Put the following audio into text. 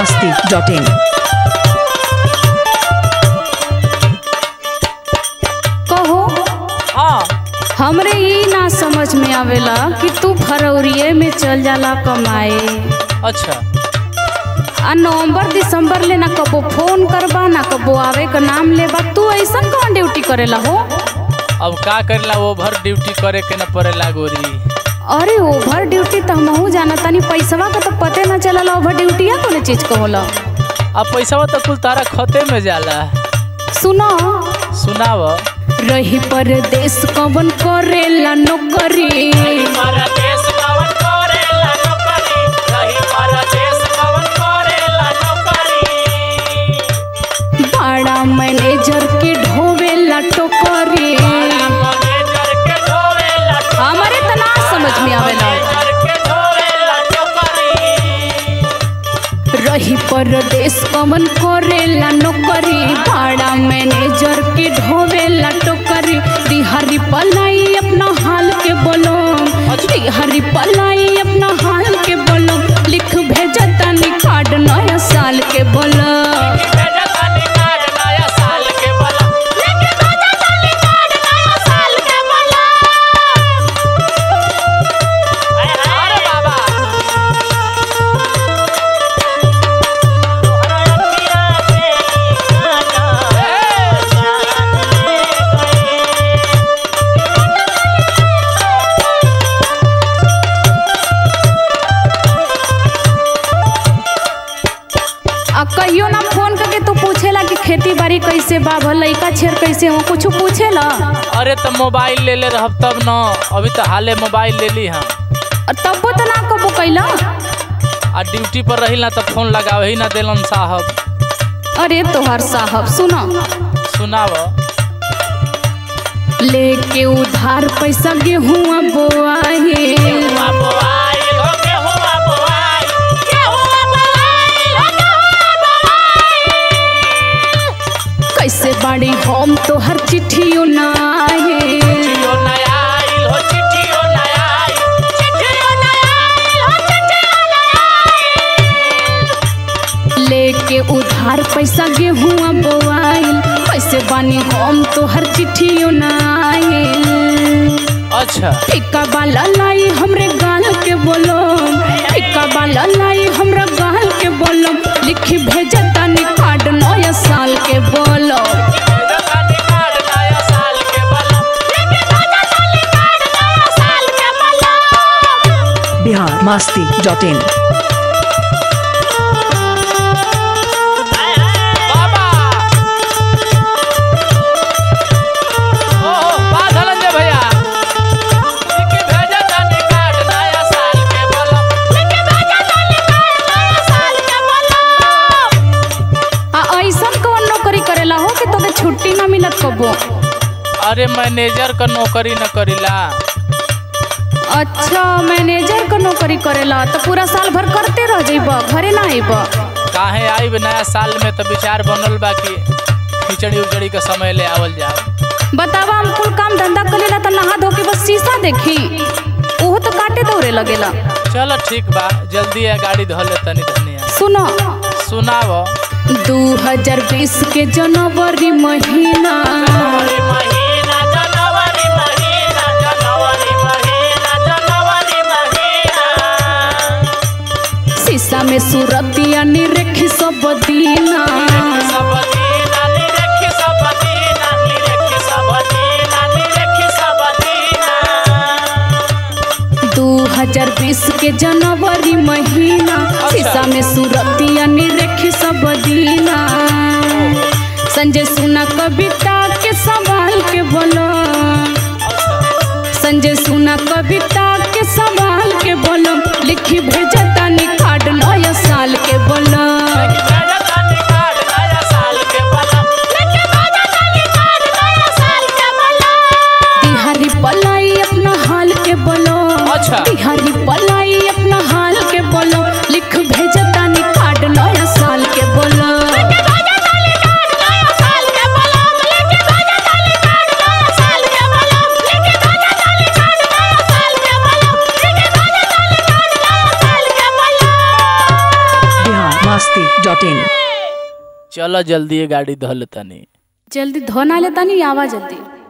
masti.in. कहो हाँ हमरे ई ना समझ में आवेला कि तू फरवरिये में चल जाला कमाए अच्छा आ नवंबर दिसंबर ले ना कबो फोन करबा ना कबो आवे का नाम लेबा तू ऐसन कौन ड्यूटी करेला हो अब का करेला ओवर ड्यूटी करे के न पड़ेला गोरी अरे ओवर ड्यूटी तो हमहू जाना तानी पैसवा का तो पते ना चलला ओवर ड्यूटिया कौन चीज को होला अब पैसा तो कुल तारा खते में जाला सुनो सुनाव रही परदेश कवन करेला नौकरी परदेश कवन करेला नौकरी रही परदेश कवन करेला नौकरी बड़ा मैनेजर के ढोवेला टोकरी मैनेजर के ढोवेला हमारे तना समझ में आवेला मैनेजर के ढोवेला नौकरी रही परदेश कवन करेला नौकरी बड़ा मैनेजर के ढोवेला टोकरी दिहारी पलाई अपना हाल के बोलो दिहारी पलाई अपना हाल के बोलो लिख भेजा तनी कार्ड नया साल के बोलो भेजा तानी कार्ड नया साल के बोला अरे बाबा आ कहियो ना फोन करके तू पूछेला कि खेती बाड़ी कैसे बा भल लइका छेर कैसे हो कुछ पूछेला अरे तो मोबाइल ले ले रहब तब न अभी तो हाले मोबाइल ले ली हाँ और तब्बो तो ना कबो कैला आ ड्यूटी पर रही ना तो फोन लगावे ही ना देलन साहब अरे तोहर साहब सुनो सुनाव लेके उधार पैसा गेहुआ बोआहे कैसे बाड़ी हम तोहर चिट्ठियों ना आए लेके उधार पैसा गेहुआ बोआइल कैसे बानी हम तोहर चिट्ठियों ना आए अच्छा टिक्का वाला लाई हमरे गाल के बोलो टिक्का वाला लाई हमरा गाल के बोलो लिखी भेजा तानी कार्ड नया साल के बोलो Bihar masti.in. बाबा ओहो बात हलन जे भैया लिखी भेजा तानी कार्ड नया साल के बोलम आ ऐसन कौन नौकरी करेला हो कि तोके छुट्टी ना मिलत कबो अरे मैनेजर का नौकरी न करीला अच्छा मैनेजर का नौकरी करेला तो पूरा साल भर करते रह जइब घरे ना आइब काहे आइब नया साल में तो विचार बनल बा कि खिचड़ी उचड़ी के समय ले आवल जाओ बतावा हम कुल काम धंधा करेला तो नहा धो के बस शीशा देखी ओहो तो काटे दौड़े लगेला चलो ठीक बा जल्दी है गाड़ी धो ले तनी धनिया सुनो सुनाव 2020 के जनवरी महीना शीशा में सूरतिया निरखी सब दीना दू हजार बीस के जनवरी महीना शीशा में सूरतिया निरखी सब दीना संजय सुना कविता के सवाल के बोलो संजय सुना कविता के सवाल के बोलो लिखी भेजा तानी कार्ड नया साल के बोलो बिहारी पलाई अपना हाल के बोलो अच्छा। बिहारी पलाई अपना हाल के बोलो लिख भेजा तानी कार्ड नया साल के बोलो Bihar masti डॉट इन चलो जल्दी ये गाड़ी धो लेतानी जल्दी धोना लेता नहीं आवा जल्दी